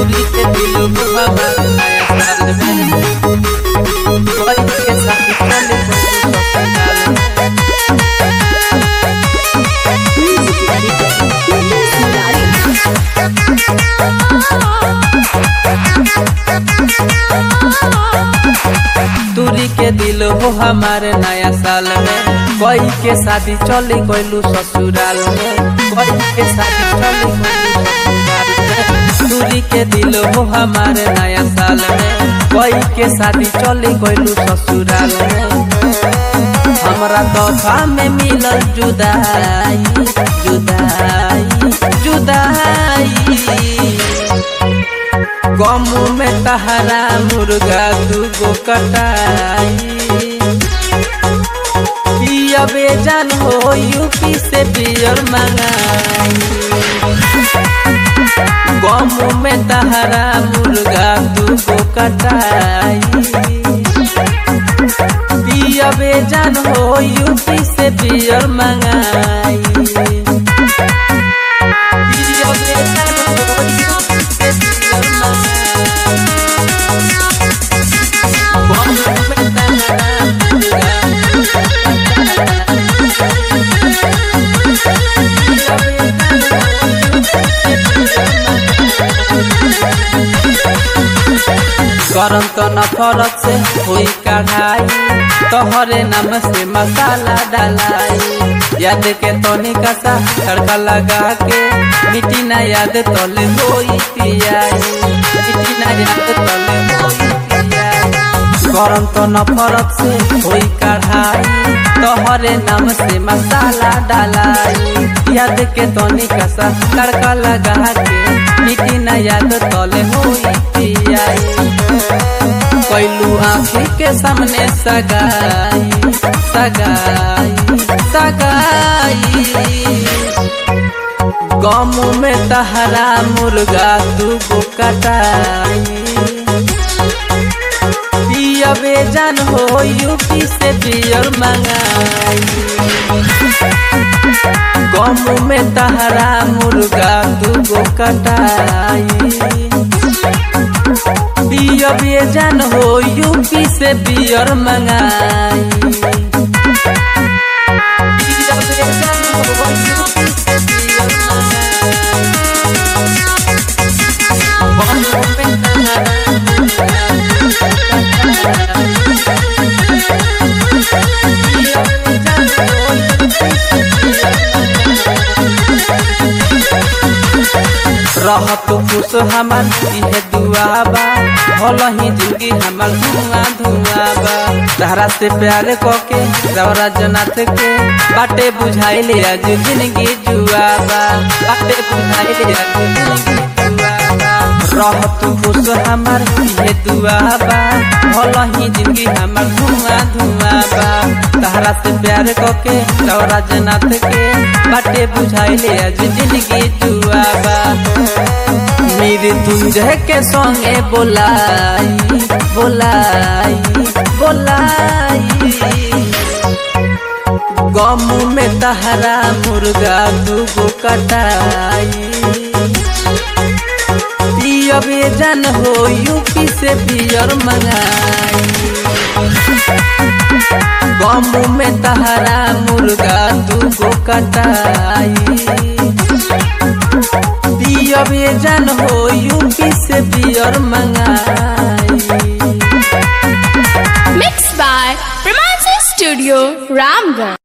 दूरी के दिल हमार नया साल में कोई के साथ चले कोई ससुराल में दूरी के दिल हो हमारे नया साल में कोई के शादी चली गइलू ससुराल में कोई के शादी चली गइलू ससुराल में दूरी के दिल हो हमारे नया साल में कोई के शादी चली गइलू ससुराल में हमरा तोहफा में मिलल जुदाई जुदाई जुदाई गम में तहरा मुर्गा दूगो कटाई पियबे जान हो यूपी से पियर मंगाई गम में तहरा मुर्गा दूगो कटाई पियबे जान हो यूपी से पियर मंगाई पियबे जान हो यूपी से पियर मंगाई गम में तहरा मुर्गा करम तो नफरत से हुई कढ़ाई तोहरे नाम से मसाला डालाई याद के तोनी कसा तड़का लगा के मिट्टी ना याद तोले होई पियाई मिट्टी ना याद तोले होई पियाई गरम तो नफरत से हुई कढ़ाई तोहरे नाम से मसाला डालाई याद के तोनी कसा तड़का लगा के मिट्टी ना याद तोले होई पियाई कैलू आँखी के सामने सगाई सगाई सगाई गम में तहरा मुर्गा दूगो कटाई पियबे जान हो यूपी से पियर मंगाई गम में तहरा मुर्गा दूगो कटाई पियबे जान हो यूपी से पियर मंगाई पियबे जान हो यूपी से पियर मंगाई गम में तहरा रह तो खुश हमार इहे दुआ बा भल ही जिंदगी हमार धुआं धुआं बा तहरा से प्यार कके रवरा जनाथ के बाटे बुझाइले आज जिंदगी जुआ बा बाटे बुझाइले आज जिंदगी जुआ बा रह तू खुश हमार इहे दुआ बा भल ही जिंदगी हमार धुआं धुआं बा तहरा से प्यार कके रवरा जनाथ के बाटे बुझाइले आज जिंदगी जुआ बा मेरे तुझे के संगे बोलाई बोलाई बोलाई गम में तहरा मुर्गा दूगो कटाई पियबे जान हो यूपी से पियर मंगाई गम में तहरा मुर्गा दूगो कटाई पियबे जान हो यूपी से पियर मंगाई Mixed by Pramansa Studio, Ramgarh.